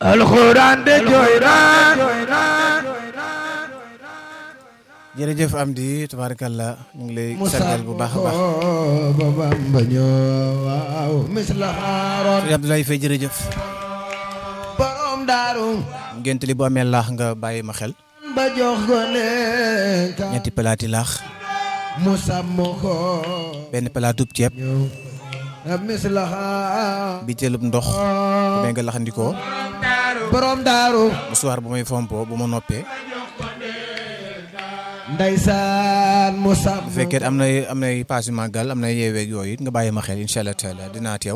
alxuraan de jooy na jërëjëf Amdi tabarakallah ñu ngi lay sargal bu baax a baax ba Bamba ñëw waaw misla xaaroon sëñ Abdoulaye Faye jërëjëf borom daaru ngént li bu amee laax nga bàyyi ma xel ba jox ko lekka ñetti palaati laax mu sàmm ko benn palaatub ceeb ñëw misla xaar bi teelub ndox bu may nga laxandikoo borom daaru musuwaar bu may fompo bu ma noppee ndeysaan mu sàmm bu fekkee am na am nay paas yu màggal am na yeeweeg yooyu it nga bàyyi ma xel incha allah taala dinaa teew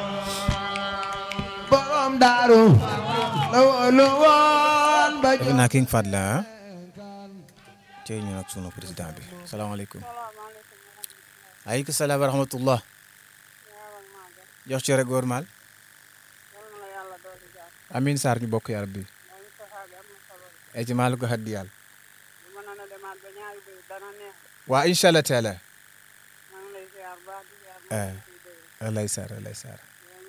borom daaru la wóolu woon ba defe naa King Fat la ah cey ñu nag sunu président bi salaamaaleykum aleykum salaam wa rahmatullah jox ci rek góor maal amin Sarr ñu bokk ya rabbi ay ci maalu ko haddi yàlla waa incha allah taala walay Sarr walay Sarr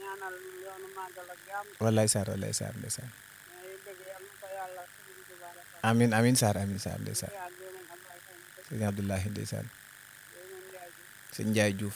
walay Sarr walay Sarr ndeysaan amin amin Sarr amin Sarr ndeysaan sëñ Abdoulahi ndeysaan sëñ Ndiaye Diouf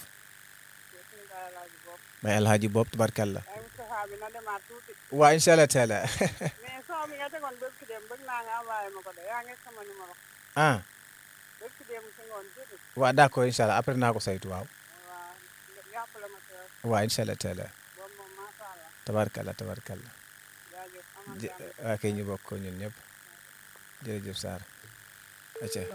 bay alhaji bopp tubarkalla waa incha allah taala mais son bi nga tegoon bëgg dem bëgg naa nga envoyé ma ko de yaa ngi sama numéro ah bëgg dem si ngoon tuuti waa d'accord incha allah après naa ko saytu waaw waaw jàppale ma si rek waa incha allah taala boobu moom macha allah tabarkalla tabarkalla jaajëf amal jë jàmm waa kay ñu bokk ko ñun ñëpp jërëjëf Sarr acca